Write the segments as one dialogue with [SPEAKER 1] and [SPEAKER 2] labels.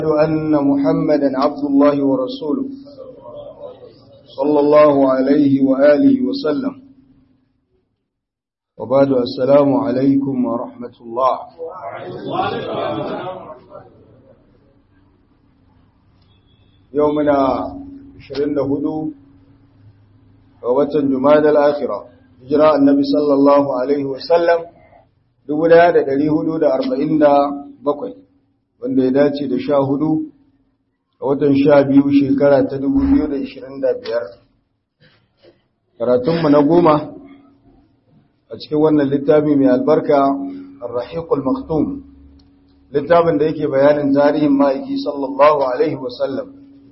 [SPEAKER 1] أن محمدا عبد الله ورسوله صلى الله عليه وآله وسلم وبعد السلام عليكم ورحمة الله يومنا 24 ووتن جماد الآخرة هجراء النبي صلى الله عليه وسلم دبدا دا دلي هدو دا أربعين دا بقوي wanda ya dace da sha hudu a watan sha biyu shekara ta dubu biyu da ishirin da biyar karatunmu na goma a cikin wannan littafi mai albarka arrahiqul maktum littafin da yake bayanin tarihin ma'aiki sallallahu alaihi wasallam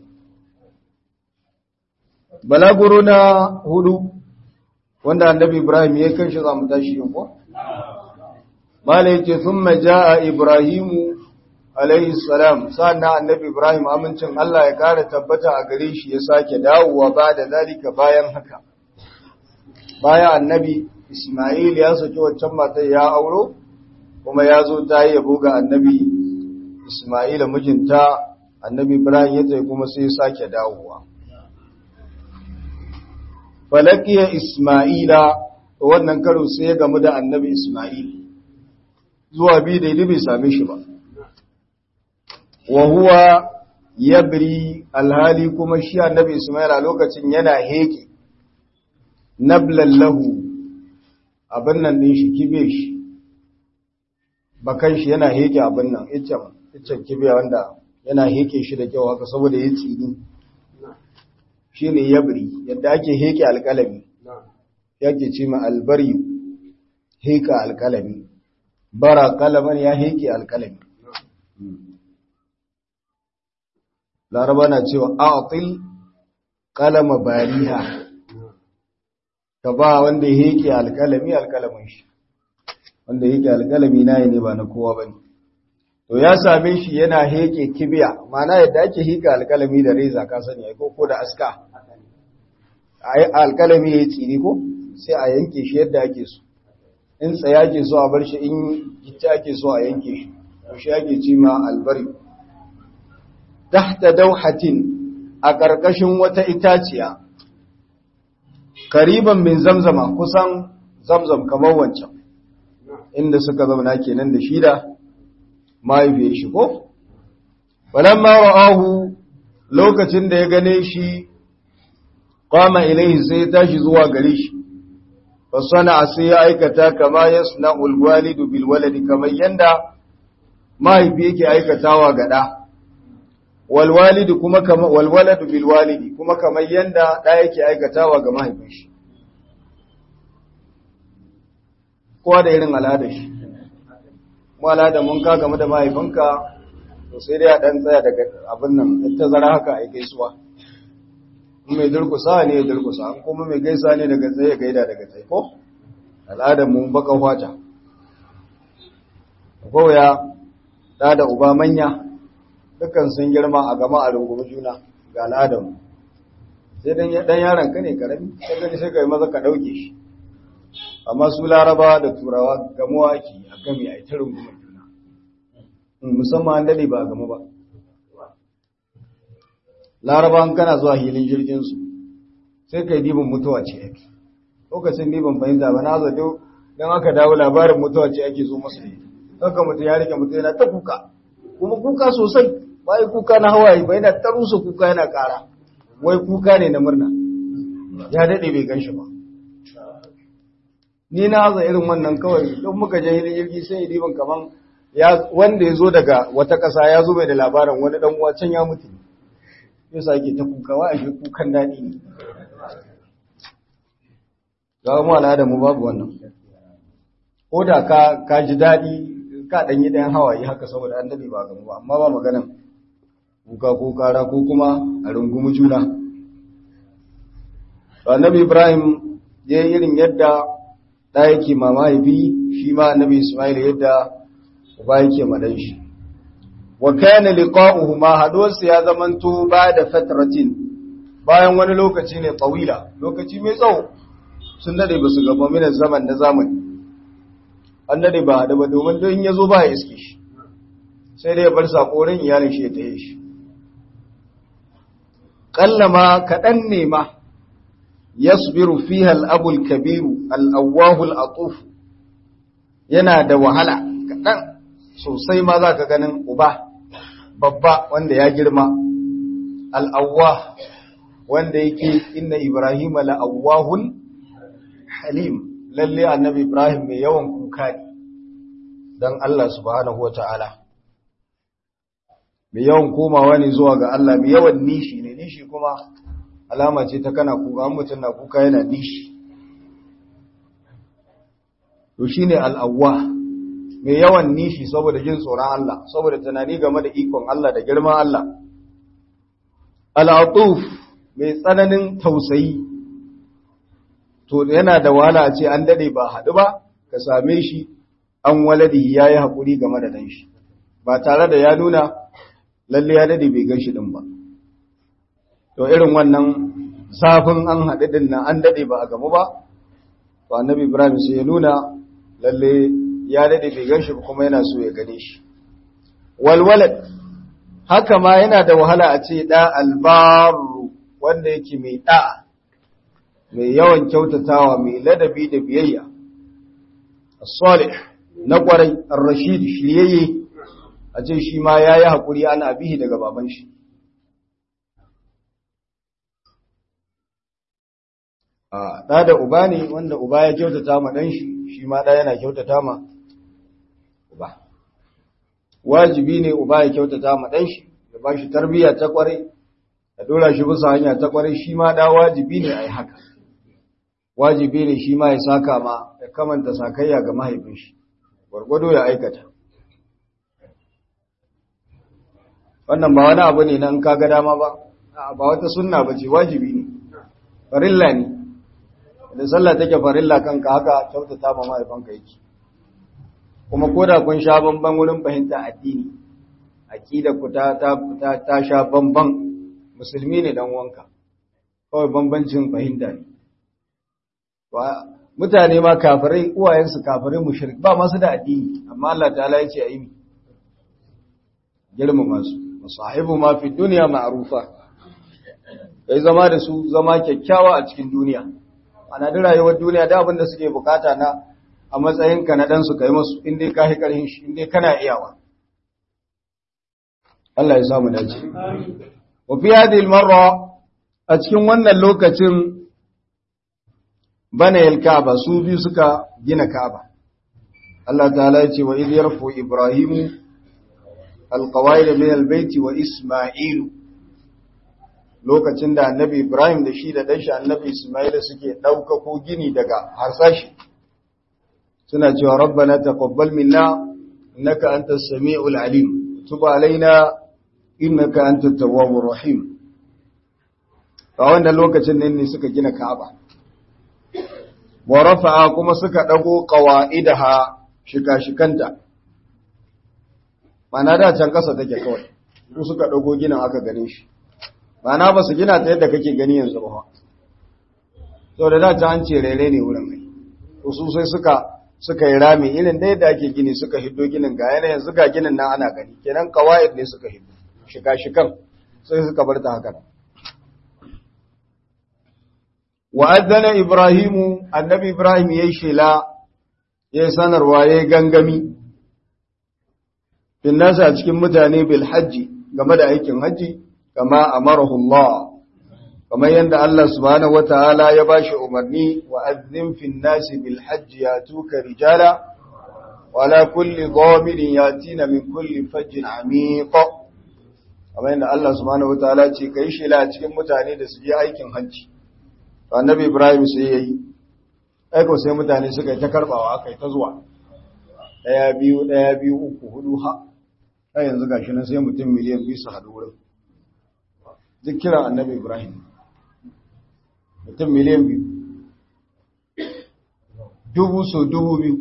[SPEAKER 1] balaguro na hudu wanda annabi ibrahim ya kan shi zamu tashi yau ko mala yake thumma jaa ibrahimu alaihi salam sannan annabi ibrahim amincin Allah ya kara tabbata a gare shi ya sake dawowa ba da zalika bayan haka bayan annabi isma'il ya saki waccan matar ya auro kuma ya zo ta yi yabo ga annabi isma'ila mijinta annabi ibrahim ya tsaye kuma sai ya sake dawowa falakiya isma'ila wannan karo sai ya gamu da annabi isma'il zuwa biyu daidai bai same shi ba wa huwa yabri alhali kuma shi annabi Ismail a lokacin yana heke nablan lahu abin nan din shi kibe shi bakan shi yana heke abin nan iccen iccen kibe wanda yana heke shi da kyau haka saboda ya tsini shine yabri yadda ake heke alkalami yake ce ma albari heka alkalami bara kalaman ya heke alkalami laraba na cewa a'til qalama bariha ka ba wanda yake alkalami alkalamin shi wanda yake alkalami nayi ne ba na kowa bane to ya same shi yana heke kibiya mana yadda ake hika alkalami da reza ka sani ai ko ko da aska ai alkalami yayi tsiri ko sai a yanke shi yadda ake so in tsaya ke so a bar shi in gitta ake so a yanke shi to shi ake ce ma albari tahta dauhatin a ƙarƙashin wata itaciya kariban min zamzama kusan zamzam kamar wancan inda suka zauna kenan da shida mahaifiyar shi ko falamma ra'ahu lokacin da ya gane shi qama ilayhi sai ya tashi zuwa gare shi fasana sai ya aikata kama yasna'ul walidu bil waladi kamar yanda mahaifi yake aikatawa ga da walwalidi kuma kama walwaladu bil walidi kuma kamar yanda da yake aikatawa ga mahaifin shi kowa da irin al'adar shi mu al'ada mun ka game da mahaifinka to sai dai a dan tsaya daga abin nan ita zara haka ai gaisuwa in mai durkusa ne ya durkusa an kuma mai gaisa ne daga tsaye gaida daga tsaye ko al'adar mu baka fata ko ya da da uba manya dukkan sun girma a gama a rungumi juna ga al'adamu sai dan dan yaron ka ne karami sai gani sai kai maza ka dauke shi amma su laraba da turawa gamuwa ake a gami a ita rungumar juna musamman an dade ba gama ba laraba an kana zuwa hilin jirgin su sai kai dibin mutuwa ce yake lokacin dibin fahimta ba na zato dan aka dawo labarin mutuwa ce ake zo masu ne haka mutum ya rike mutum yana ta kuka kuma kuka sosai bai kuka na hawaye bai na tarusa kuka yana kara wai kuka ne na murna ya dade bai ganshi ba ni na haza irin wannan kawai don muka je hilin jirgi sai diban kaman ya wanda ya zo daga wata ƙasa ya zo mai da labarin wani dan uwa can ya mutu ya sake ta kuka wa ashe kukan daɗi ne ga mu al'ada mu babu wannan ko da ka ka ji daɗi ka ɗan yi ɗayan hawaye haka saboda an daɗe ba gamu ba amma ba maganan kuka ko kara ko kuma a rungumi juna annabi ibrahim ya yi irin yadda ɗa yake ma mahaifi shi ma annabi ismail yadda uba yake madan shi wa kana liqa'uhu ma haduwarsa ya zamanto ba da fatratin bayan wani lokaci ne tawila lokaci mai tsawo sun dade ba su gaba minan zaman na zamani an dade ba da ba domin don ya zo ba ya iske shi sai dai ya bar sakorin iyalin shi ya taye shi kallama kaɗan ne ma yasbiru fiha al-abul kabiru al-awwahu al-atuf yana da wahala kaɗan sosai ma za ka ganin uba babba wanda ya girma al'awwa wanda yake inna Ibrahim la'awwahun halim lalle annabi Ibrahim mai yawan kuka ne don Allah subhanahu wa ta'ala mai yawan komawa ne zuwa ga Allah mai yawan nishi ne nishi kuma alama ce ta kana kuka mutum na kuka yana nishi to shi ne al'awwa mai yawan nishi saboda jin tsoron Allah saboda tunani game da ikon Allah da girman Allah al'atuf mai tsananin tausayi to yana da wahala a ce an dade ba haɗu ba ka same shi an waladi ya yi haƙuri game da ɗan shi ba tare da ya nuna lalle ya dade bai gan shi ɗin ba to irin wannan zafin an haɗu ɗin nan an dade ba a gamu ba to annabi ibrahim sai ya nuna lalle ya dade bai gan shi ba kuma yana so ya gane shi walwalad haka ma yana da wahala a ce da albaru wanda yake mai da'a mai yawan kyautatawa mai ladabi da biyayya as-salih na kwarai ar-rashid shiyayye a ce shi ma yayi hakuri ana bihi daga baban shi a da da uba ne wanda uba ya kyautata ma dan shi shi ma da yana kyautata ma uba wajibi ne uba ya kyautata ma dan shi ya ba shi tarbiyya ta kwarai ya dora shi bisa hanya ta kwarai shi ma da wajibi ne a yi haka wajibi ne shi ma ya saka ma ya kamanta sakayya ga mahaifin shi gwargwado ya aikata wannan ba wani abu ne nan kaga dama ba ba wata sunna ba ce wajibi ne farilla ne da sallah take farilla kanka haka kyautata ma mahaifanka yake kuma koda kun sha bamban wurin fahimta addini aqida ku ta ta ta sha bamban musulmi ne dan wanka kawai bambancin fahimta ne mutane ma kafirai uwayensu kafirai mushrik ba masu da addini amma Allah ta'ala ya ce ayi girmama su masahibu ma fi dunya ma'rufa kai zama da su zama kyakkyawa a cikin duniya ana da rayuwar duniya da abin da suke bukata na a matsayinka na dan su kai musu in dai ka hi karhin shi in dai kana iyawa Allah ya samu dace wa fi hadhihi al-marra a cikin wannan lokacin bana yalkaba su biyu suka gina Ka'aba Allah ta'ala ya ce wa idh yarfu ibrahimu alqawaid min albayt wa isma'ilu lokacin da annabi ibrahim da shi da danshi annabi isma'il suke daukako gini daga harsashi suna cewa rabbana taqabbal minna innaka antas samiul alim tub alaina innaka antat tawwabur rahim a wannan lokacin ne suka gina Ka'aba wa rafa'a kuma suka dago qawaidaha shika-shikanta mana da can kasa take kawai su suka dago ginin aka gane shi mana ba su gina ta yadda kake gani yanzu ba to da da ta an ce rere ne wurin mai to su sai suka suka yi rami irin da yadda ake gini suka hiddo ginin ga yana yanzu ga ginin nan ana gani kenan qawaid ne suka hiddo shika-shikan sai suka bar ta haka wa'adana Ibrahimu, annabi Ibrahim ya yi shela, ya yi sanarwa ya yi gangami, fin nasa a cikin mutane bil hajji game da aikin hajji, kama a marahullah, kamar yadda Allah subhanahu wa ta'ala ya ba shi umarni wa'azin fin nasi bil hajji ya tuka rijala, wala kulli gomirin ya tina min kulli fajjin amiƙo. Kamar yadda Allah subhanahu wa ta'ala ce, ka yi shela a cikin mutane da su je aikin hajji. annabi ibrahim sai ya yi aiko sai mutane suka yi ta karbawa aka yi ta zuwa ɗaya biyu ɗaya biyu uku hudu ha ɗaya yanzu ga shi nan sai mutum miliyan biyu su haɗu wurin duk kiran annabi ibrahim mutum miliyan biyu dubu so dubu biyu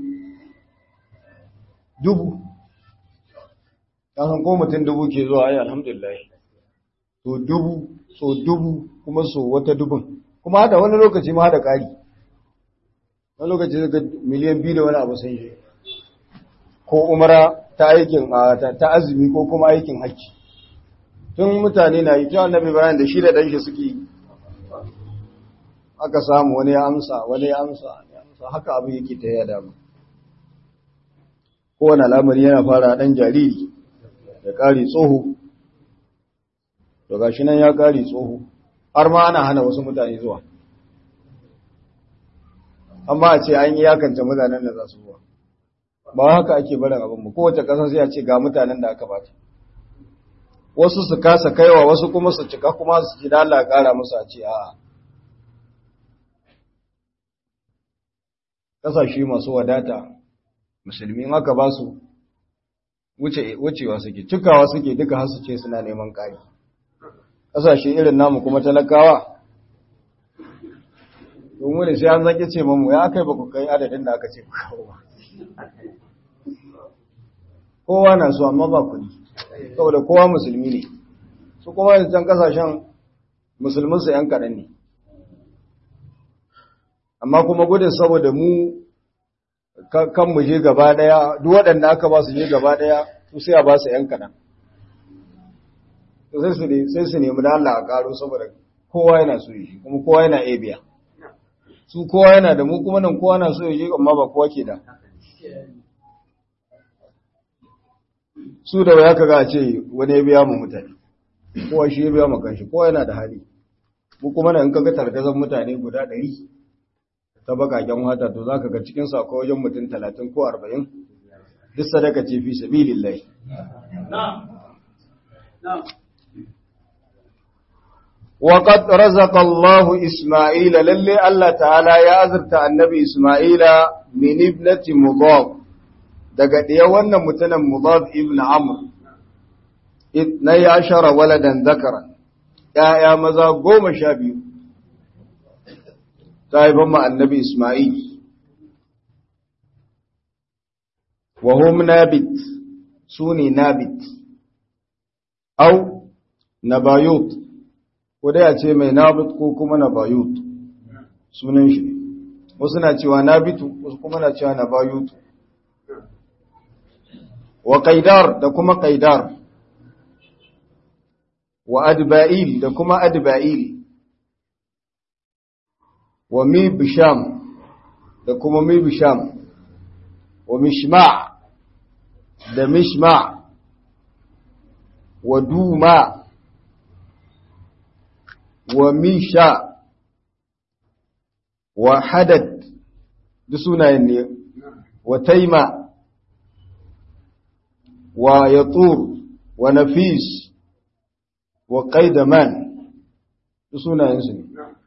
[SPEAKER 1] dubu san ko mutum dubu ke zuwa ayi alhamdulillah so dubu so dubu kuma so wata dubun kuma hada wani lokaci ma hada ƙari wani lokaci daga miliyan biyu da wani abu sun shi ko umara ta aikin ta azumi ko kuma aikin hajji tun mutane na yi ta annabi Ibrahim da shi da ɗan shi suke aka samu wani ya amsa wani ya amsa ya amsa haka abin yake ta yada mu kowane al'amari yana fara ɗan jariri ya ƙari tsoho to gashi nan ya ƙari tsoho har ma ana hana wasu mutane zuwa amma a ce an yi yakanta mutanen da za su zuwa ba haka ake barin abin mu kowace ƙasa sai a ce ga mutanen da aka bata wasu su kasa kaiwa wasu kuma su cika kuma su ji da Allah ƙara musu a ce a'a ƙasashe masu wadata musulmi in aka ba su wucewa suke cikawa suke duka har su ce suna neman ƙari ƙasashe irin namu kuma talakawa domin da sai an zaki ce mamu ya kai ba ku kai adadin da aka ce ku kawo ba kowa na so amma ba kuɗi saboda kowa musulmi ne su kuma yanzu can ƙasashen musulminsu ‘yan kaɗan ne amma kuma gudun saboda mu kan mu je gaba daya duk waɗanda aka ba su je gaba daya su sai a ba su ‘yan kaɗan sai su nemi da Allah a ƙaro saboda kowa yana so yi kuma kowa yana iya biya su kowa yana da mu kuma nan kowa na so yi amma ba kowa ke da su da waya kaga a ce wani ya biya mu mutane kowa shi ya biya mu kanshi kowa yana da hali mu kuma nan kaga targazan mutane guda ɗari ta bakaken wata to za ka ga cikin sako wajen mutum talatin ko arba'in duk sadaka ce fi sabilillahi وقد رزق الله إسماعيل للي الله تعالى يا أزرت النبي إسماعيل من ابنة مضاف daga ɗaya wannan mutumin mudaf ibn amr na ya shara waladan zakara ‘ya'ya maza goma sha biyu ta haifan ma annabi Ismail. Wa hum nabit su ne nabit, au, nabayut, ko dai a ce mai nabit ko kuma nabayut, sunan shi. Wasu na cewa nabitu, wasu kuma na cewa nabayut. Wa ƙaidar da kuma ƙaidar, wa adba'il da kuma adba'il. wa mibsham da kuma mibsham wa mishma da mishma wa duma wa misha wa hadad duk sunayen ne wa taima wa yatur wa nafis wa qaidaman duk sunayen su ne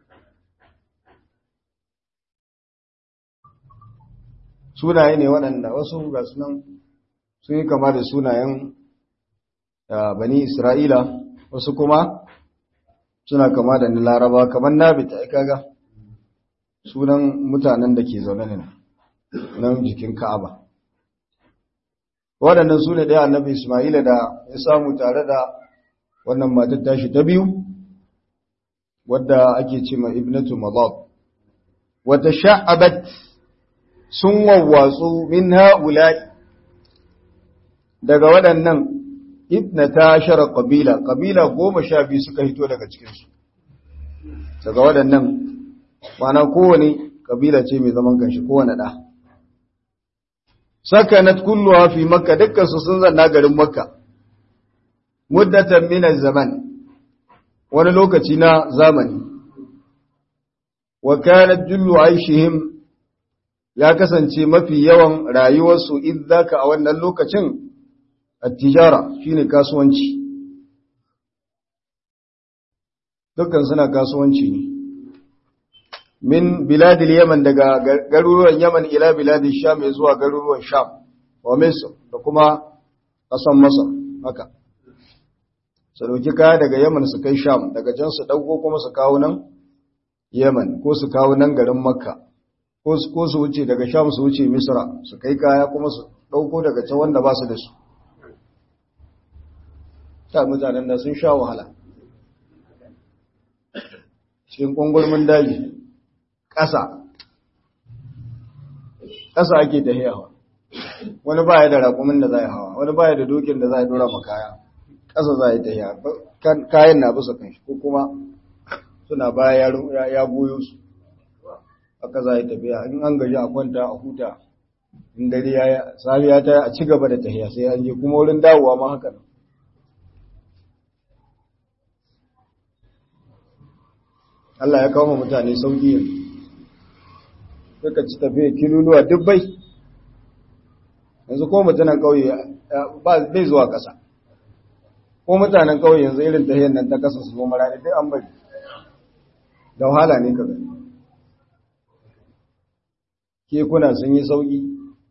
[SPEAKER 1] sunaye ne waɗanda wasu ga sunan sun yi kama da sunayen bani isra'ila wasu kuma suna kama da ni laraba kamar nabita ya kaga sunan mutanen da ke zaune ne nan jikin ka'aba waɗannan su ne ɗaya annabi ismaila da ya samu tare da wannan matar tashi ta biyu wadda ake ce ma ibnatu mazab wata sha'abat sun wawwatsu min ha'ula'i daga waɗannan ibna ta shara ƙabila, ƙabila goma sha biyu suka hito daga cikinsu. Daga waɗannan, mana kowane ƙabila ce mai zaman kanshi kowane ɗa. Sakanat kulluwa fi makka dukkansu sun zanna garin makka, muddatan minan zaman, wani lokaci na zamani. Wa kanat jullu aishihim ya kasance mafi yawan rayuwarsu idzaka a wannan lokacin at-tijara shine kasuwanci dukkan suna kasuwanci ne min biladil yaman daga garuruwan yaman ila biladil sham zuwa garuruwan sham wa misr da kuma kasan masar haka su dauki kaya daga yaman su kai sham daga can su dauko kuma su kawo nan yaman ko su kawo nan garin makka ko su wuce daga sham su wuce misra su kai kaya kuma su ɗauko daga can wanda ba su da su ta mutanen da sun sha wahala cikin ƙungulmin daji ƙasa ƙasa ake ta hiyawa wani baya da raƙumin da zai hawa wani baya da dokin da zai dora makaya ƙasa zai tafiya kayan na bisa kan shi ko kuma suna baya ya goyo su haka zai tafiya in an gaji a kwanta a huta in dare ya safiya ta a ci gaba da tafiya sai an je kuma wurin dawowa ma haka nan Allah ya kawo mutane sauki yanzu suka ci tafiya kiluluwa dubbai yanzu ko mutanen ƙauye bai zuwa ƙasa ko mutanen ƙauye yanzu irin tahiyar nan ta ƙasa su zo marani dai an bari da wahala ne ka gani kekuna sun yi sauƙi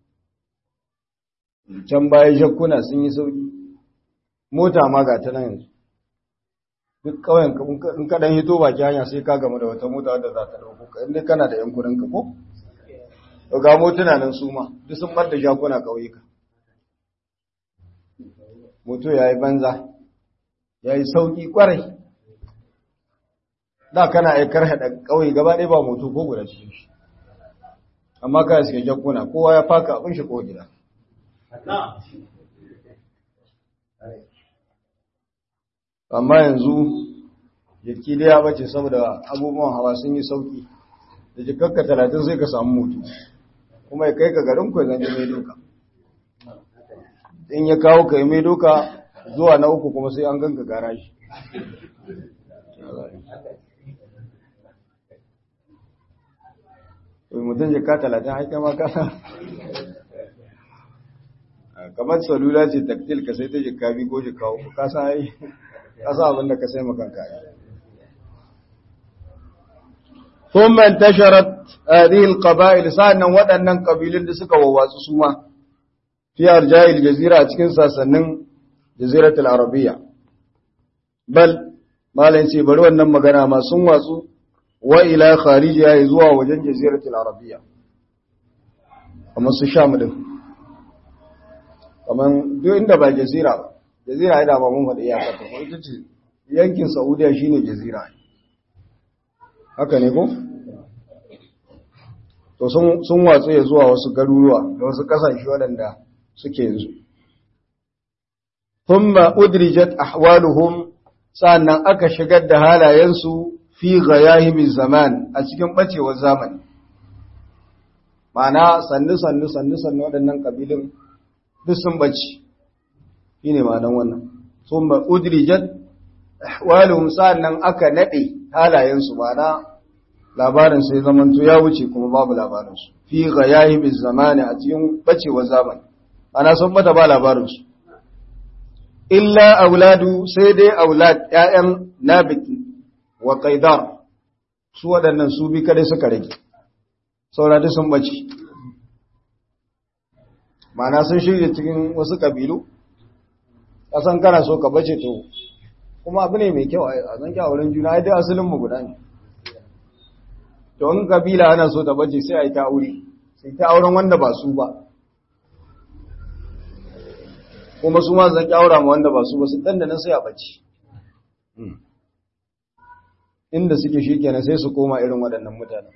[SPEAKER 1] can baya shakkuna sun yi sauƙi mota ma ga ta nan yanzu duk ƙauyen in ka ɗan hito baki hanya sai ka gama da wata mota wadda za ta ɗauko ka inda kana da ‘yan kudinka ko? ga motuna nan su ma duk sun bar da shakuna ƙauyuka moto ya yi banza ya yi sauƙi ƙwarai da kana aikar haɗa ƙauye gaba ɗaya ba moto ko guda cikin shi amma ka suke jakuna kowa ya faka abin shi ko gida amma yanzu jiki da ya bace saboda abubuwan hawa sun yi sauƙi da jikakka talatin sai ka samu moto kuma ya kai ka garin ku zan mai doka in ya kawo ka yi mai doka zuwa na uku kuma sai an ganka gara shi wai mutum jika talatin haike ma kasa kamar salula ce taktil ka sai ta jika bi ko jika uku kasa yi kasa abinda ka sai makanka yi ثم انتشرت هذه القبائل سأنا waɗannan ƙabilun da suka wawatsu su ma fi arja'il jazira a cikin sasannin jaziratul arabiyya bal malan ce bari wannan magana ma sun watsu wa ila kharijiya zuwa wajen jaziratul arabiyya kamar su sham din kamar duk inda ba jazira ba jazira ida ba mun faɗi iyakar ta ita ce yankin saudiya shine jazira haka ne ko to sun watsu ya zuwa wasu garuruwa da wasu kasashe waɗanda suke yanzu thumma udrijat ahwaluhum sannan aka shigar da halayensu fi ghayahimi zaman a cikin bacewar zamani ma'ana sannu sannu sannu sannu waɗannan kabilun duk sun bace shine ma'anan wannan thumma udrijat ahwaluhum sannan aka nade halayensu ma'ana labarin sai zamanto ya wuce kuma babu labarinsu fi ghayahimi zamani a cikin bacewar zamani ana sun bata ba labarinsu illa auladu sai dai aulad ƴaƴan nabit wa qaidar su waɗannan su bi kadai suka rage saurari sun bace ma'ana sun shirya cikin wasu kabilu kasan kana so ka bace to kuma abu ne mai kyau a zan kyawurin juna ai dai asalin mu guda ne to in kabila ana so ta bace sai a yi ta aure sai ta auren wanda ba su ba kuma su ma zan kyaura ma wanda ba su ba su dan da nan sai a bace inda suke shi kenan sai su koma irin waɗannan mutanen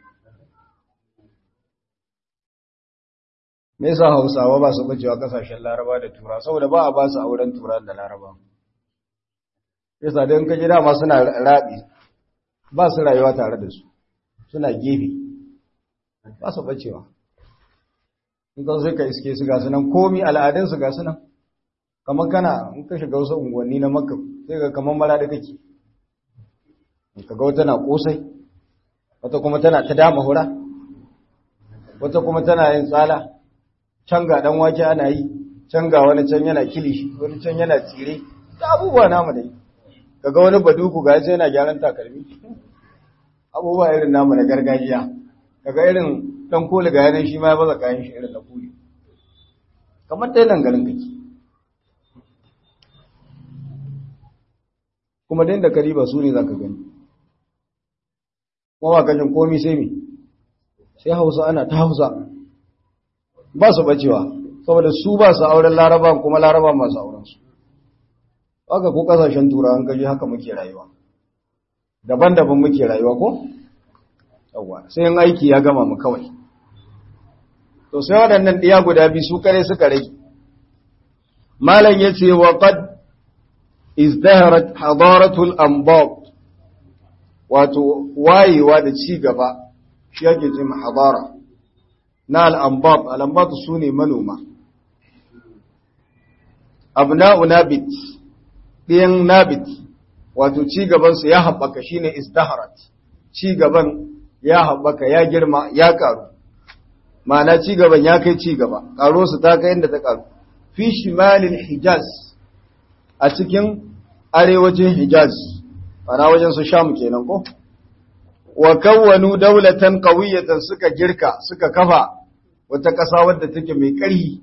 [SPEAKER 1] me yasa hausawa ba su bacewa kasashen laraba da tura saboda ba a ba su auren tura da laraba yasa don kaji dama suna rabi ba su rayuwa tare da su suna gefe ba su bacewa in kan sai ka iske su gasu nan komi al'adunsu gasu nan kamar kana in ka shiga wasu unguwanni na makka sai ga kamar mara da kake ka ga wata na kosai wata kuma tana ta dama hura wata kuma tana yin tsala can ga dan wake ana yi can ga wani can yana kilishi wani can yana tsire da abubuwa namu dai kaga wani baduku ga sai yana gyaran takalmi abubuwa irin namu na gargajiya kaga irin dan koli ga yanan shi ma ya baza kayan shi irin na kuli kamar dai nan garin kake kuma dai da kariba su ne zaka gani kuma ba kajin komi sai mi sai hausa ana ta hausa ba su bacewa saboda su ba su auren laraba kuma laraba masu auren su haka ko kasashen turawan kaji haka muke rayuwa daban-daban muke rayuwa ko yawa sai yin aiki ya gama mu kawai to sai waɗannan ɗiya guda biyu su kare suka rage malam ya ce wa qad izdaharat hadaratul anbab wato wayewa da ci gaba shi yake ce hadara na al'ambab al'ambab su ne manoma abna'u nabit ɗiyan nabit wato ci gabansu ya haɓaka shi ne izdaharat ci gaban ya haɓaka ya girma ya ƙaru ma'ana ci gaban ya kai ci gaba ƙaro su ta kai inda ta ƙaru fi shimalin hijaz a cikin arewacin hijaz ana wajen su sham kenan ko wa kawwanu daulatan qawiyatan suka girka suka kafa wata ƙasa wadda take mai ƙarfi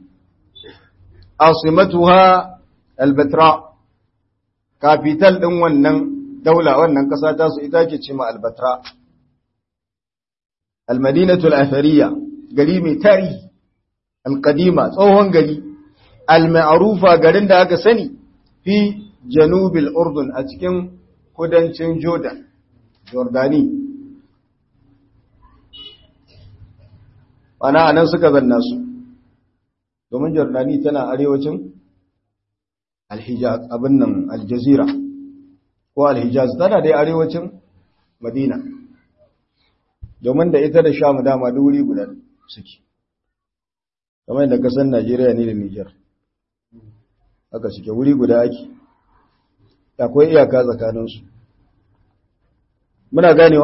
[SPEAKER 1] asimatuha albatra capital din wannan daula wannan ƙasa ta su ita ke cewa albatra almadinatu al-athariya gari mai tarihi alqadima tsohon gari al-ma'rufa garin da aka sani fi janubil urdun a cikin kudancin jordan jordani ana anan suka zanna su domin jordani tana arewacin alhijaz abin nan aljazira ko alhijaz tana dai arewacin madina domin da ita da sham dama duri guda suke kamar da kasan najeriya ne da niger haka suke wuri guda ake akwai iyaka tsakaninsu muna ganewa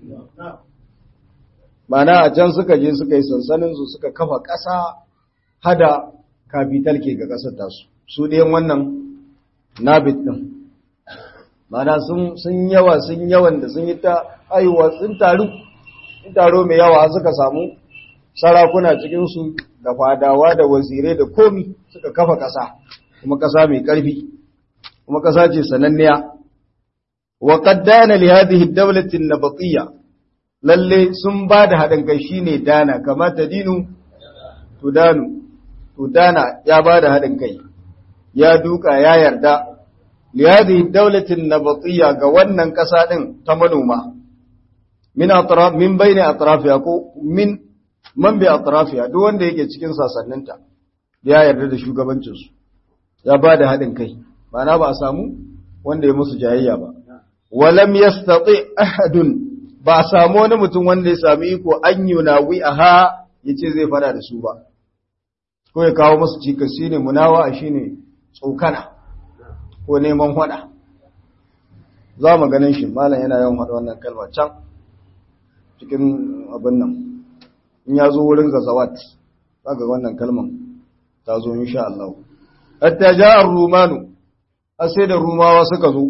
[SPEAKER 1] mana a can suka je suka yi sansaninsu suka kafa ƙasa hada kafital ke ga ƙasar tasu su ɗayan wannan nabit ɗin mana sun yawa sun yawan da sun yi ta haihuwa sun taru sun taro mai yawa suka samu sarakuna cikinsu da fadawa da wazirai da komi suka kafa ƙasa kuma ƙasa mai ƙarfi kuma ƙasa ce sananniya wa qaddana li hadhihi ad-dawlati an-nabatiyya lalle sun ba da haɗin kai shine dana kama ta dinu tudanu tudana ya ba da haɗin kai ya duka ya yarda li hadhihi ad-dawlati an-nabatiyya ga wannan ƙasa din ta manoma min atraf min bayni atrafiha ko min man bi atrafiha duk wanda yake cikin sasanninta ya yarda da shugabancinsu ya ba da haɗin kai ma'ana ba a samu wanda ya musu jayayya ba walam yastati ahadun ba a samu wani mutum wanda ya sami iko an yunawi aha yace zai fada da su ba ko ya kawo musu cikas shine munawa shine tsokana ko neman hada za mu ganin shi malam yana yawan hada wannan kalma can cikin abin nan in ya zo wurin gazawat zaka wannan kalman ta zo insha Allah hatta ja'a rumanu sai da rumawa suka zo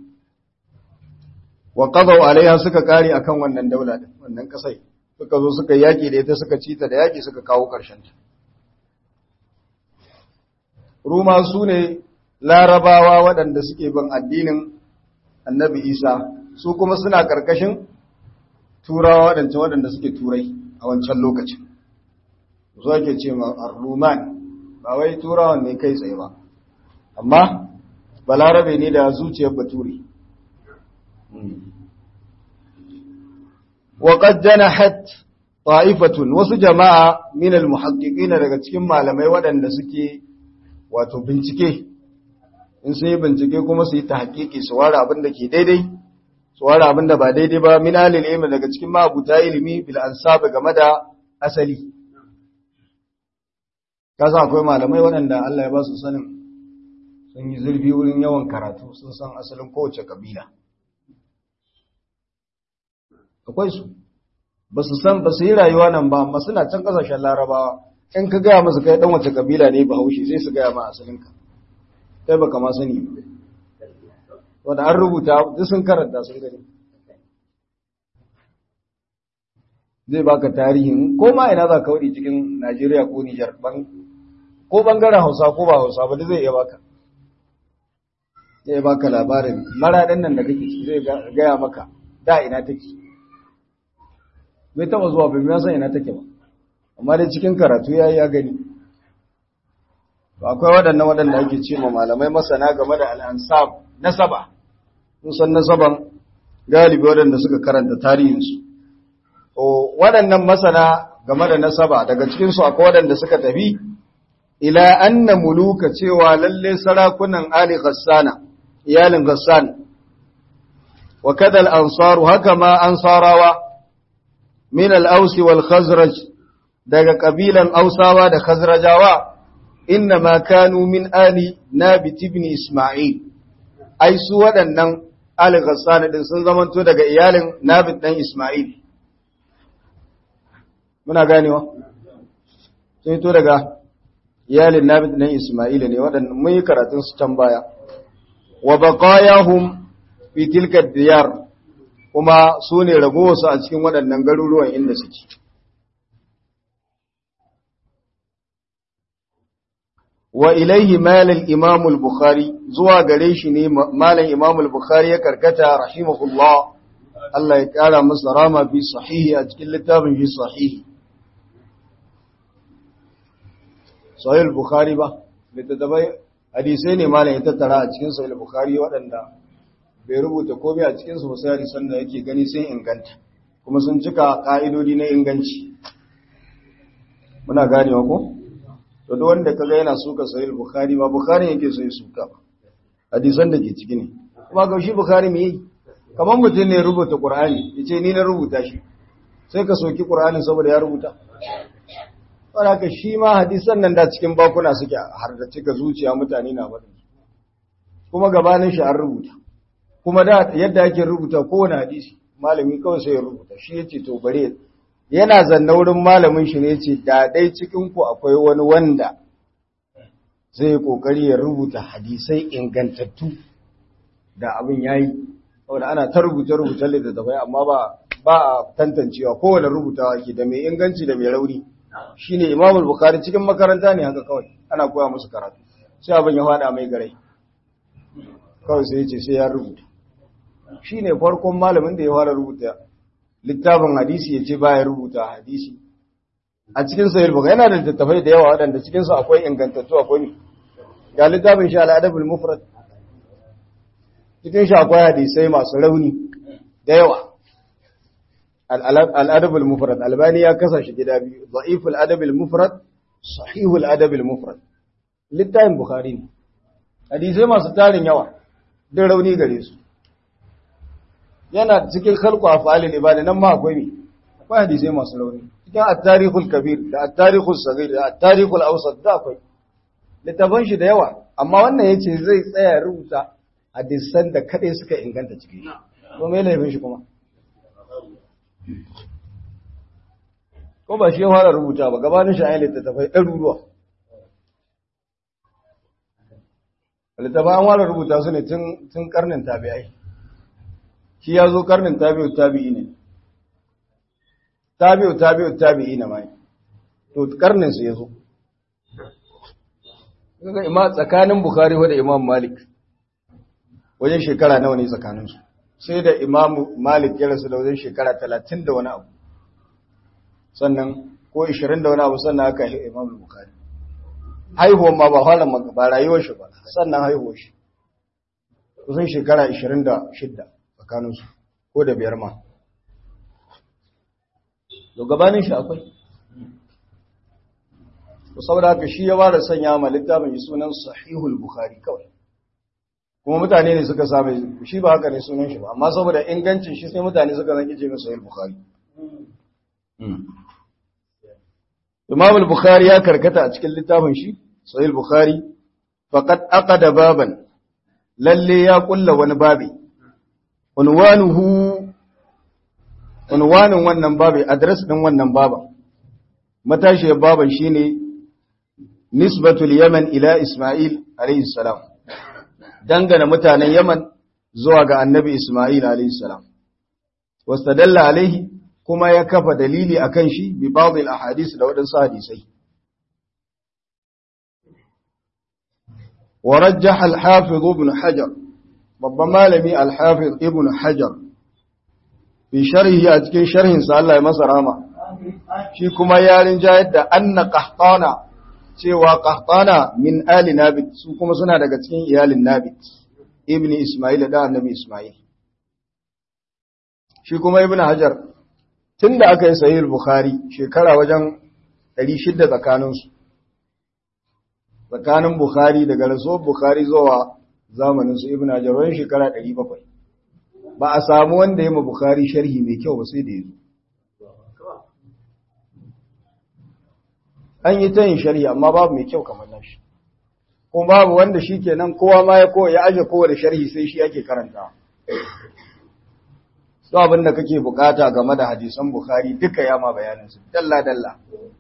[SPEAKER 1] wa qadaw alaiha suka kare akan wannan daula din wannan kasai suka zo suka yaki da ita suka cita da yaki suka kawo karshen ta ruma su ne larabawa waɗanda suke bin addinin annabi isa su kuma suna karkashin turawa waɗanda waɗanda suke turai a wancan lokacin zo ake ce ma ar-ruman ba wai turawan ne kai tsaye ba amma balarabe ne da zuciyar bature وقد جنحت طائفة wasu jama'a min al-muhaqqiqina daga cikin malamai waɗanda suke wato bincike in sun yi bincike kuma su yi tahqiqi su ware abin da ke daidai su ware abin da ba daidai ba min alil ilmi daga cikin mabuta ilimi bil ansab game da asali kasa akwai malamai waɗanda Allah ya ba su sanin sun yi zurfi wurin yawan karatu sun san asalin kowace kabila akwai su ba su san ba su yi rayuwa nan ba amma suna can kasashen larabawa in ka gaya musu kai dan wace kabila ne ba haushi sai su gaya ma asalinka kai baka ma sani wanda an rubuta duk sun karanta sun gani zai baka tarihin ko ma ina za ka wadi cikin Najeriya ko Nijar ko bangaren Hausa ko ba Hausa ba zai iya baka zai baka labarin maraɗin nan da kake zai gaya maka da ina take bai taba zuwa bai san ina take ba amma dai cikin karatu yayi ya gani to akwai waɗannan waɗanda ake ce ma malamai masana game da al-ansab nasaba sun san nasaban galibi waɗanda suka karanta tarihinsu to waɗannan masana game da nasaba daga cikin su akwai wadanda suka tafi ila anna muluka cewa lalle sarakunan ali ghassana iyalin ghassan wa kadal ansaru haka ma ansarawa min al-aus wal khazraj daga kabilan ausawa da khazrajawa inna ma kanu min ali nabit ibn isma'il ai su waɗannan ali ghassan din sun zamanto daga iyalin nabit dan isma'il muna ganewa sai to daga iyalin nabit dan isma'il ne waɗannan mun yi karatun su can baya wa baqayahum fi tilka diyar kuma su ne ragowarsu a cikin waɗannan garuruwan inda suke wa ilaihi malal imam al-bukhari zuwa gare shi ne malam imam al-bukhari ya karkata rahimahullah Allah ya kara masa rama fi sahihi a cikin littafin fi sahihi sahih al-bukhari ba littattafai hadisai ne malam ya tattara a cikin sahih al-bukhari waɗanda bai rubuta komai a cikin su ba sai hadisan da yake gani sun inganta kuma sun cika ka'idodi na inganci muna ganewa ko to duk wanda kaga yana suka sahih bukhari ba bukhari yake so ya suka hadisan da ke ciki ne kuma ga shi bukhari me yi kamar mutum ne rubuta qur'ani yace ni na rubuta shi sai ka soki qur'anin saboda ya rubuta saboda shi ma hadisan nan da cikin bakuna suke har da cika zuciya mutane na faɗin kuma gabanin shi an rubuta kuma da yadda ake rubuta kowane hadisi malami kawai sai ya rubuta shi yace to bare yana zanna wurin malamin shi ne ce da dai cikin ku akwai wani wanda zai kokari ya rubuta hadisai ingantattu da abin yayi saboda ana ta rubuta rubuta littattafai amma ba ba a tantancewa kowane rubutawa ke da mai inganci da mai rauni shine Imam Bukhari cikin makaranta ne haka kawai ana koya musu karatu sai abin ya fada mai garai kawai sai ya ce sai ya rubuta shine farkon malamin da ya fara rubuta littafin hadisi ya ce baya rubuta hadisi a cikin sahih bukhari yana da littattafai da yawa waɗanda cikin su akwai ingantattu akwai ne ga littafin shi al-adabul mufrad cikin shi akwai hadisai masu rauni da yawa al-adabul mufrad albani ya kasa shi gida biyu da'iful adabul mufrad sahihul adabul mufrad littafin bukhari ne hadisai masu tarin yawa duk rauni gare su yana cikin khalqu af'alil ibada nan ma akwai ne akwai hadisai masu rauni cikin at-tarikhul kabir da at-tarikhul saghir da at-tarikhul awsat da akwai littafan shi da yawa amma wannan yace zai tsaya rubuta hadisan da kadai suka inganta cikin shi ko me laifin shi kuma ko ba shi ya fara rubuta ba gabanin shi ayi littafai ɗaruruwa littafai an fara rubuta su ne tun karnin tabi'ai shi ya zo karnin tabi'u tabi'i ne tabi'u tabi'u tabi'i na mai to karnin su ya zo kaga ima tsakanin bukhari da imam malik wajen shekara nawa ne tsakanin su sai da imam malik ya rasu da wajen shekara talatin da wani abu sannan ko ishirin da wani abu sannan aka yi imam bukhari haihuwan ma ba halin ba rayuwar shi ba sannan haihuwar shi kusan shekara ishirin da shidda tsakaninsu ko da biyar ma to gabanin shi akwai to saboda haka shi ya bada sanya ma littafin sunan sahihul bukhari kawai kuma mutane ne suka same shi ba haka ne sunan shi ba amma saboda ingancin shi sai mutane suka zaki ce masa sahihul bukhari Imam al-Bukhari ya karkata a cikin littafin shi Sahih al-Bukhari faqad aqada baban lalle ya kulla wani babi unwanuhu unwanin wannan babi address din wannan baba matashiyar baban shine nisbatul yaman ila isma'il alayhi salam dangana mutanen yaman zuwa ga annabi isma'il alayhi salam wastadalla alaihi kuma ya kafa dalili akan shi bi ba'd al ahadith da wadansu hadisai ورجح الحافظ ابن حجر babban malami alhafiz ibn hajar fi sharhi a cikin sharhinsa Allah ya masa rama shi kuma yarin jayar da anna qahtana cewa qahtana min ali nabit su kuma suna daga cikin iyalin nabit ibn isma'il da annabi isma'il shi kuma ibn hajar tun da aka yi sahih bukhari shekara wajen 600 tsakaninsu tsakanin bukhari daga rasuwar bukhari zuwa zamanin su ibn hajar wani shekara 700 ba a samu wanda ya ma bukhari sharhi mai kyau ba sai da yazo an yi ta yin sharhi amma babu mai kyau kamar nashi kuma babu wanda shi kenan kowa ma ya kowa ya aje kowa da sharhi sai shi ake karanta su abin da kake bukata game da hadisan bukhari duka ya ma bayaninsu dalla dalla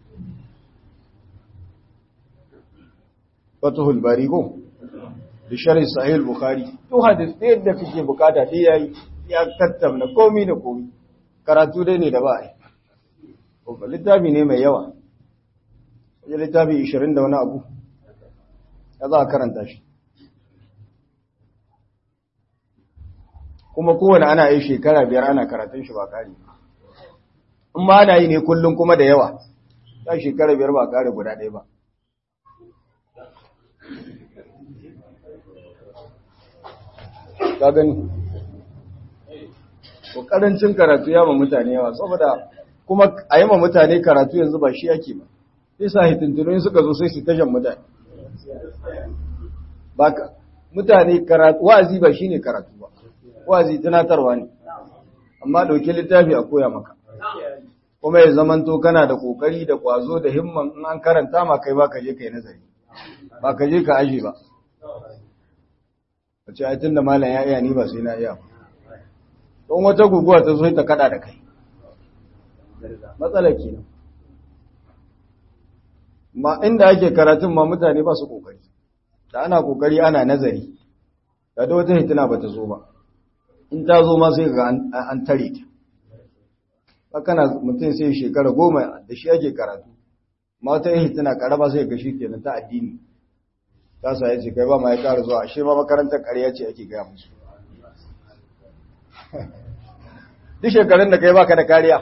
[SPEAKER 1] fatuhul bari ko da sharhi sahih bukhari to hadis da yadda kake bukata dai yayi ya tattauna komai da komai karatu dai ne da ba ai ko littafi ne mai yawa ya littafi 20 da wani abu ya za a karanta shi kuma kowane ana yi shekara biyar ana karatun shi ba kare in ma ana yi ne kullum kuma da yawa ya shekara biyar ba kare guda ɗaya ba ka gani ko karancin karatu ya ma mutane yawa saboda kuma a yi ma mutane karatu yanzu ba shi ake ba sai sa hitintunoyin suka zo sai su tashan mutane baka mutane karatu wazi ba shine karatu ba wazi tunatarwa ne amma dauki littafi a koya maka kuma ya zamanto kana da kokari da kwazo da himman in an karanta ma kai baka je kai nazari ba ka je ka aje ba wace ai tunda malam ya iya ni ba sai na iya don wata guguwa ta zo ta kada da kai matsalar kenan ma inda ake karatun ma mutane ba su kokari da ana kokari ana nazari da da wata hitina ba ta zo ba in ta zo ma sai ga an tare ta hakana mutum sai shekara goma da shi ake karatu ma wata hitina karama sai ga shi kenan ta addini ta sa yace kai ba ma ya kara zuwa ashe ma makarantar ƙarya ce ake gaya musu duk shekarun da kai baka da kariya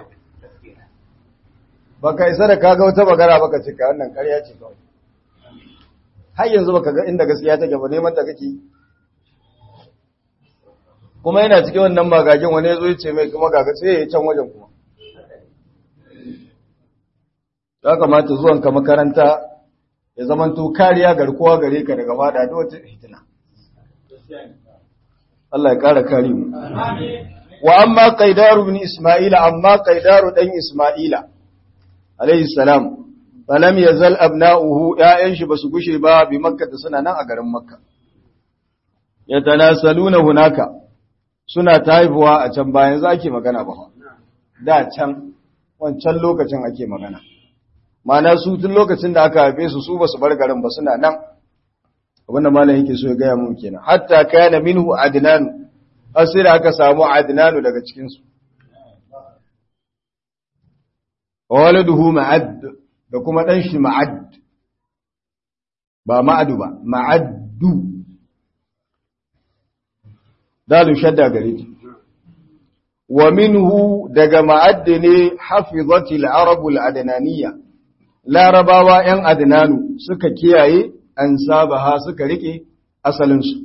[SPEAKER 1] baka isa da kaga wata bagara baka cika wannan ƙarya ce kawai har yanzu baka ga inda gaskiya take ba neman ta kake kuma yana cikin wannan magagin wani yazo yace mai kuma gaga sai ya can wajen kuma ya kamata zuwan ka makaranta ya zamanto kariya garkuwa gare ka daga fada da wata fitina Allah ya kara kare mu wa amma qaidaru ibn isma'ila amma qaidaru dan isma'ila alayhi salam falam yazal abna'uhu ya'yan shi basu gushe ba bi makka da suna nan a garin makka yatanasaluna hunaka suna ta haifuwa a can bayan za ake magana ba da can wancan lokacin ake magana mana su tun lokacin da aka haife su su basu bar garin ba suna nan abinda malam yake so ya gaya mun kenan hatta kana minhu adnan asira aka samu adnanu daga cikin su waladuhu ma'ad da kuma dan shi ma'ad ba ma'adu ba ma'addu dalu shadda gare ta wa minhu daga ma'ad ne hafizatil arabul adnaniyya larabawa yan adnanu suka kiyaye an sabaha suka rike asalinsu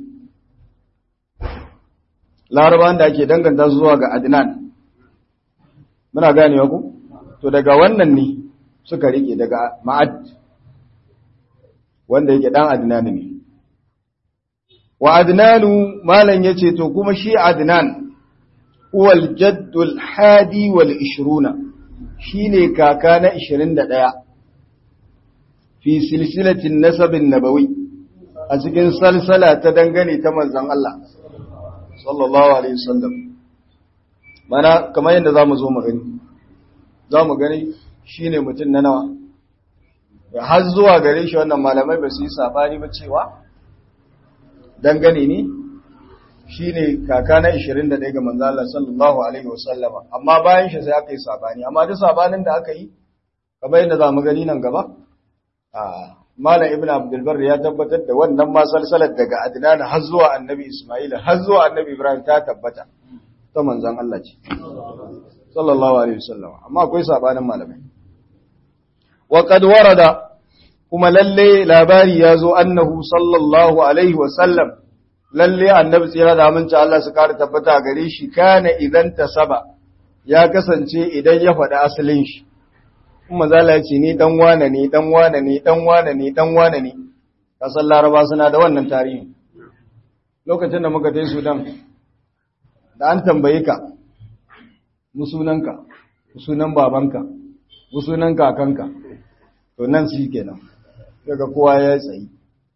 [SPEAKER 1] larabawan da ake danganta zuwa ga adnan muna ganewa ku to daga wannan ne suka rike daga ma'ad wanda yake dan adnan ne wa adnanu malan yace to kuma shi adnan huwal jaddul hadi wal 20 shine kaka na 21 fi silsilatin nasabin nabawi a cikin salsala ta dangane ta manzan Allah sallallahu alaihi wasallam mana kamar yadda zamu zo mu gani zamu gani shine mutum na nawa har zuwa gare shi wannan malamai ba su yi sabani ba cewa dangane ne shine kaka na 21 ga manzan Allah sallallahu alaihi wasallama amma bayan shi sai aka yi sabani amma duk sabanin da aka yi kamar yadda zamu gani nan gaba Malam Ibn Abdulbar ya tabbatar da wannan ma salsalar daga Adnan har zuwa Annabi Ismail har zuwa Annabi Ibrahim ta tabbata ta manzon Allah ce sallallahu alaihi wasallam amma akwai sabanin malamai wa qad warada kuma lalle labari ya zo annahu sallallahu alaihi wasallam lalle annabi tsira da aminci Allah su kare tabbata gare shi kana idan tasaba ya kasance idan ya faɗi asalin shi kuma zala ce ni dan wane ne dan wane ne dan wane ne dan wane ne kasar laraba suna da wannan tarihi lokacin da muka tai sudan da an tambaye ka musunanka musunan babanka musunan kakanka to nan shi kenan daga kowa ya tsayi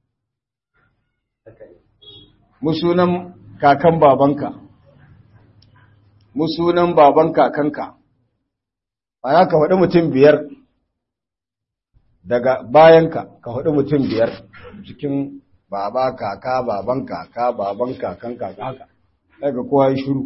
[SPEAKER 1] musunan kakan babanka musunan baban kakanka ana ka faɗi mutum biyar daga bayanka ka faɗi mutum biyar cikin baba kaka baban kaka baban kakan kaka haka daga kowa ya shuru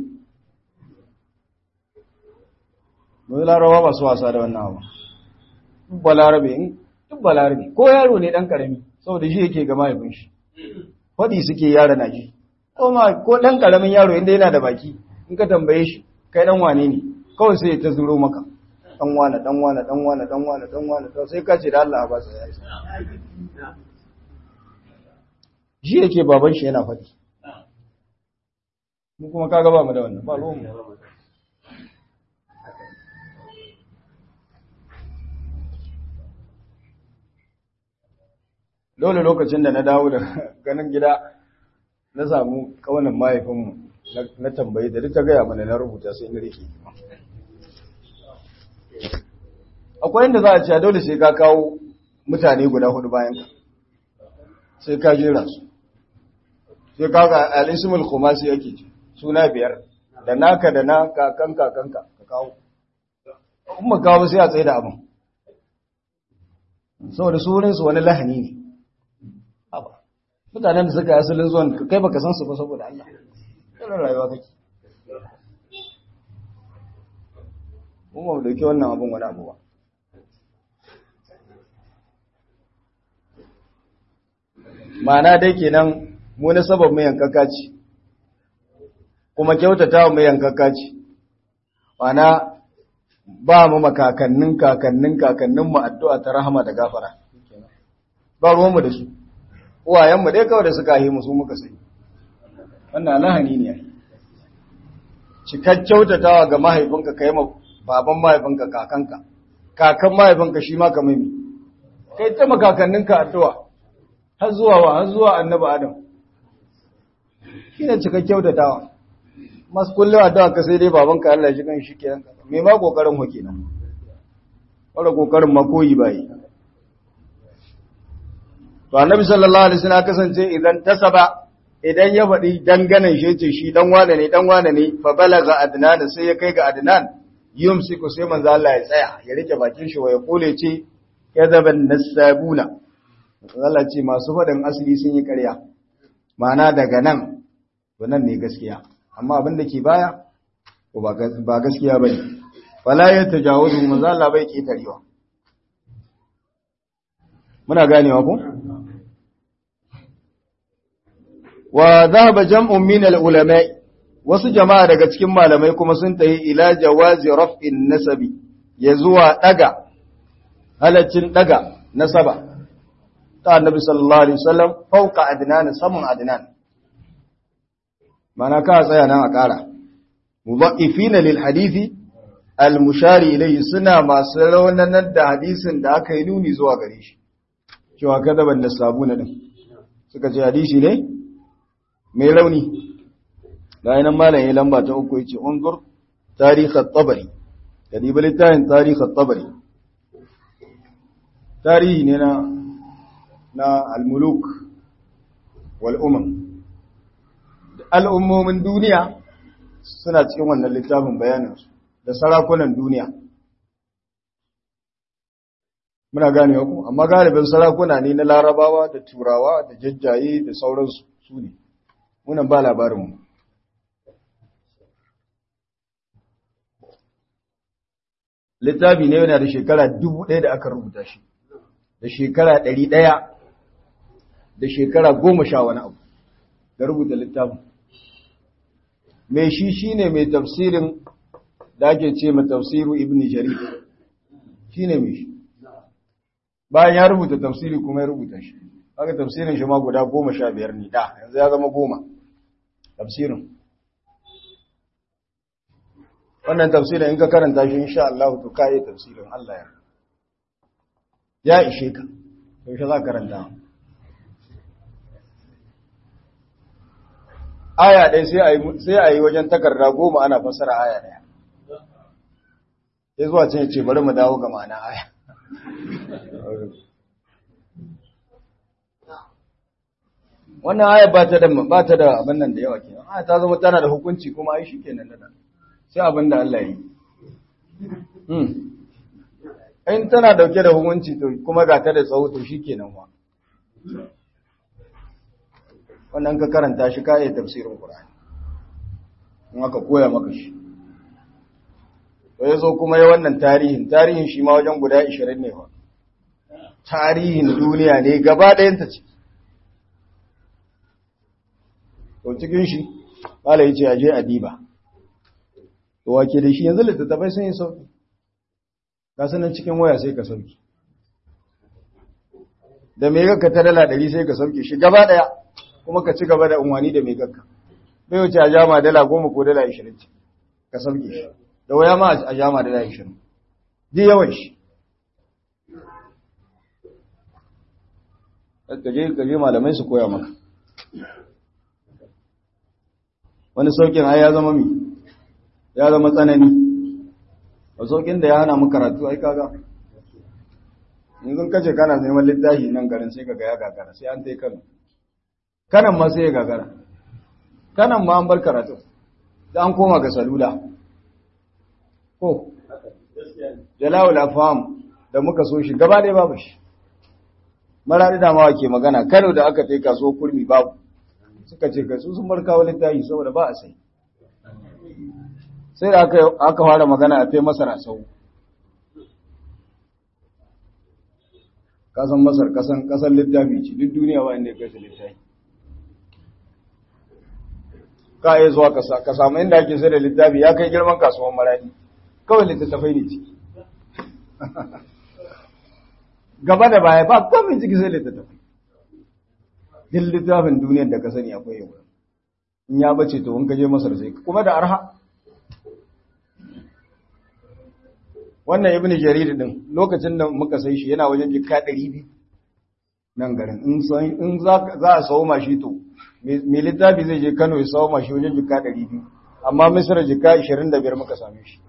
[SPEAKER 1] mai larawa ba su wasa da wannan abu duk balarabe in duk balarabe ko yaro ne ɗan ƙarami saboda shi yake ga mahaifin shi faɗi suke yara na ji ko ɗan ƙaramin yaro inda yana da baki in ka tambaye shi kai ɗan wane ne kawai sai ta zuro maka ɗan wane ɗan wane ɗan wane ɗan wane ɗan wane ɗan sai ka ce da Allah ba sai ya isa shi yake baban shi yana faɗi mu kuma kaga ba mu da wannan ba ruwan mu dole lokacin da na dawo da ganin gida na samu kawanan mahaifinmu na tambayi da duk ta gaya mana na rubuta sai na rike akwai inda za a ce dole sai ka kawo mutane guda hudu bayan ka sai ka jera su sai ka ga al-ismul khumasi yake ce suna biyar da naka da na kakan kakanka ka kawo kuma kawo sai a tsaye da abin saboda surinsu wani lahani ne mutanen da suka yi asalin zuwan kai baka san su ba saboda Allah irin rayuwa kake mun ba mu dauki wannan abun wani abu ba ma'ana dai kenan mu na sabab mai yankaka ce kuma kyautata mai yankaka ce ma'ana ba mu makakannin kakannin kakannin mu addu'a ta rahama da gafara ba ruwanmu da su uwayenmu dai kawai da suka yi musu muka sai wannan lahani ne cikar kyautatawa ga mahaifinka ka yi ma baban mahaifinka kakanka kakan mahaifinka shi ma ka mimi kai ta makakanninka addu'a har zuwa wa har zuwa annabi adam shi ne cikar kyautatawa masu kullum addu'a ka sai dai babanka Allah shi kan shi kenan me ma kokarin ho kenan wala kokarin ma koyi bai to annabi sallallahu alaihi wasallam kasance idan tasaba idan ya faɗi danganan shi ce shi dan wane ne dan wane ne fa balaga adnan sai ya kai ga adnan yumsiku sai manzo Allah ya tsaya ya rike bakin shi ya kule ce kadaban nasabuna Allah ce masu faɗin asali sun yi ƙarya ma'ana daga nan to nan ne gaskiya amma abin da ke baya ba gaskiya bane wala ya tajawazu manzo Allah bai ketarewa muna ganewa ko wa dhahaba jam'un min al-ulama wasu jama'a daga cikin malamai kuma sun tayi ila jawazi raf'in nasabi ya zuwa daga halaccin daga nasaba ta annabi sallallahu alaihi wasallam fauka adnan saman adnan mana ka tsaya nan a ƙara mudha'ifina lil hadisi al-mushari ilayhi suna masu raunanar da hadisin da aka yi nuni zuwa gare shi cewa kada ban da sabuna din suka ce hadisi ne mai rauni da yanan malam ya lamba ta uku yace unzur tarikh at-tabari kadi littafin tarikh at-tabari tarihi ne na na al-muluk wal umam al'ummomin duniya suna cikin wannan littafin bayaninsu da sarakunan duniya muna gane ku amma galibin sarakuna ne na larabawa da turawa da jajjaye da sauransu su ne munan ba labarinmu littafi ne yana da shekara dubu ɗaya da aka rubuta shi da shekara ɗari ɗaya da shekara goma sha wani abu da rubuta littafin mai shi shi ne mai tafsirin da ake ce ma tafsiru ibn jarir shi ne mai shi bayan ya rubuta tafsiri kuma ya rubuta shi haka tafsirin shi ma guda goma sha biyar ne da yanzu ya zama goma tafsirin wannan tafsirin in ka karanta shi insha Allah to ka yi tafsirin Allah ya ya ishe ka yaushe za ka karanta aya ɗaya sai a yi wajen takarda goma ana fassara aya ɗaya ya zuwa can ya ce bari mu dawo ga ma'ana aya wannan aya ba ta da ba ta da abin nan da yawa kenan aya ta zama tana da hukunci kuma ai shikenan da sai abin da Allah yi hmm in tana dauke da hukunci to kuma ga ta da tsawo to shikenan wa wannan ka karanta shi ka iya tafsirin Qur'ani in aka koya maka shi to yazo kuma ya wannan tarihin tarihin shi ma wajen guda 20 ne fa tarihin duniya ne gaba ɗayan ta ce to cikin shi bala yace aje adiba to wake da shi yanzu littattafai sun yi sauki ka sanan cikin waya sai ka sauki da mai gagka ta dala ɗari sai ka sauke shi gaba ɗaya kuma ka ci gaba da unwani da mai gagka bai wuce a jama dala goma ko dala ashirin ce ka sauke shi da waya ma a jama dala ashirin ji yawan shi ka je malamai su koya maka wani saukin ai ya zama mi ya zama tsanani a saukin da ya hana mu karatu ai kaga yanzu kace kana neman littafi nan garin sai kaga ya gagara sai an tai kano kanan ma sai ya gagara kanan ma an bar karatu da an koma ga salula ko jalawul afham da muka so shi gaba ɗaya babu shi maradi da mawa ke magana kano da aka tai kaso kurmi babu suka ce kai su sun bar kawo littafi saboda ba a sai sai da aka fara magana a fai masara sau kasan masar kasan kasan littafi ce duk duniya ba inda ya kai littafi ka iya zuwa ka samu inda ake sai da littafi ya kai girman kasuwan maradi kawai littattafai ne ciki gaba da baya ba komin ciki sai littattafai duk littafin duniyar da ka sani akwai yau in ya bace to in ka je masar sai kuma da arha wannan ibnu jarir din lokacin da muka sai shi yana wajen jikka 200 nan garin in za a sawo mashi to mai littafi zai je Kano ya sawo mashi wajen jikka 200 amma misra jikka 25 muka same shi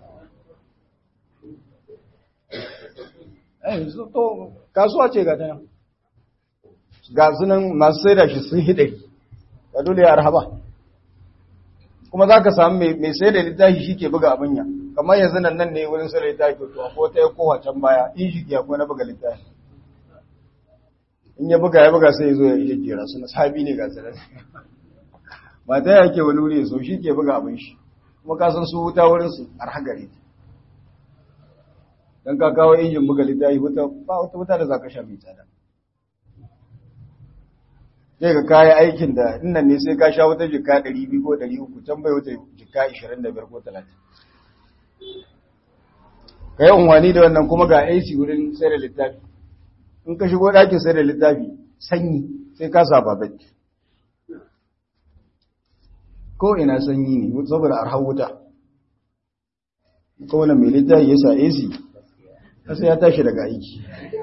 [SPEAKER 1] eh to kasuwa ce ga ta nan ga sunan masu sai da shi sun hide ga dole ya arhaba kuma za ka samu mai sai da littafi shi ke buga abin ya kamar yanzu nan nan ne wurin sai da littafi to akwai ta ya kowa can baya in shi ke akwai na buga littafi in ya buga ya buga sai ya zo ya iya jera su na sabi ne ga tsirar ba ta ya ke wani wuri so shi ke buga abin shi kuma ka san su wuta wurin su arha gare dan ka kawo injin buga littafi ba wata wuta da za ka sha mai tsada zai ga kayi aikin da innan ne sai ka sha wata jika 200 ko 300 can bai wata jika 25 ko 30 ka yi unwani da wannan kuma ga AC wurin sai da littafi in ka shigo ɗakin sai da littafi sanyi sai ka saba baki ko ina sanyi ne saboda arha wuta kowane mai littafi ya sa AC kasa ya tashi daga aiki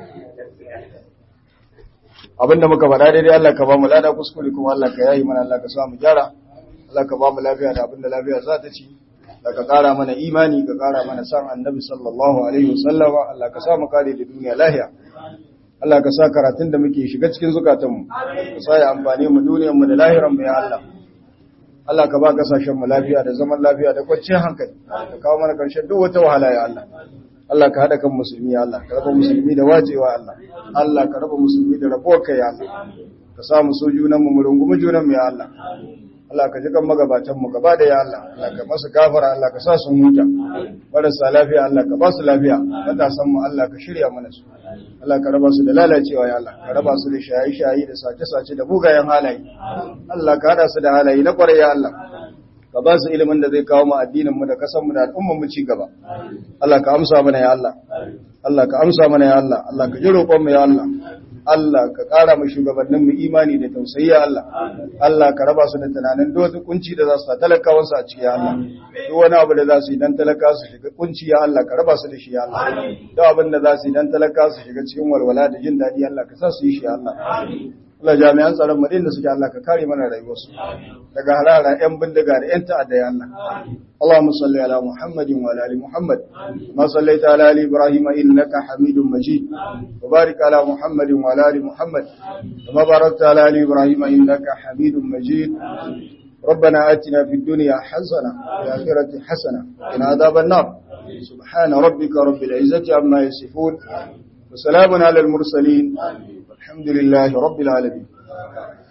[SPEAKER 1] abinda muka faɗa daidai Allah ka ba mu lada kuskure kuma Allah ka yayi mana Allah ka sa mu gyara Allah ka ba mu lafiya da abinda lafiya za ta ci da ka ƙara mana imani ka ƙara mana san annabi sallallahu alaihi wasallama Allah ka sa mu kare da duniya lahiya Allah ka sa karatun da muke shiga cikin zukatanmu ka sa ya amfani mu duniyar mu da lahiran mu ya Allah Allah ka ba kasashen mu lafiya da zaman lafiya da kwanciyar hankali ka kawo mana karshen duk wata wahala ya Allah Allah ka haɗa kan musulmi ya Allah ka raba musulmi da wajewa Allah Allah ka raba musulmi da rabuwar kai ya Allah ka sa mu so junan mu mu rungumi junan mu ya Allah Allah ka ji kan magabatan mu gaba da ya Allah Allah ka masa gafara Allah ka sa su huta marasa lafiya Allah ka ba su lafiya matasan mu Allah ka shirya mana su Allah ka raba su da lalacewa ya Allah ka raba su da shaye-shaye da sace-sace da bugayen halaye Allah ka hada su da halaye na kwarai ya Allah ka ba su ilimin da zai kawo mu addinin mu da kasan mu da al'ummar mu ci gaba Allah ka amsa mana ya Allah Allah ka amsa mana ya Allah Allah ka ji roƙon mu ya Allah Allah ka ƙara mu shugabannin mu imani da tausayi ya Allah Allah ka raba su da tunanin duk wata kunci da za su talakawan su a ciki ya Allah duk wani abu da za su yi dan talaka su shiga kunci ya Allah ka raba su da shi ya Allah duk abin da za su yi dan talaka su shiga cikin walwala da jin daɗi Allah ka sa su yi shi ya Allah Allah jami'an tsaron mu da suke Allah ka kare mana rayuwarsu daga harara yan bindiga da yan ta'adda ya Allah اللهم صل على محمد وعلى ال محمد ما صليت على ال ابراهيم انك حميد مجيد وبارك على محمد وعلى ال محمد كما باركت على ال ابراهيم انك حميد مجيد ربنا آتنا في الدنيا حسنة وفي الآخرة حسنة وقنا عذاب النار سبحان ربك رب العزة عما يصفون وسلام على المرسلين والحمد لله رب العالمين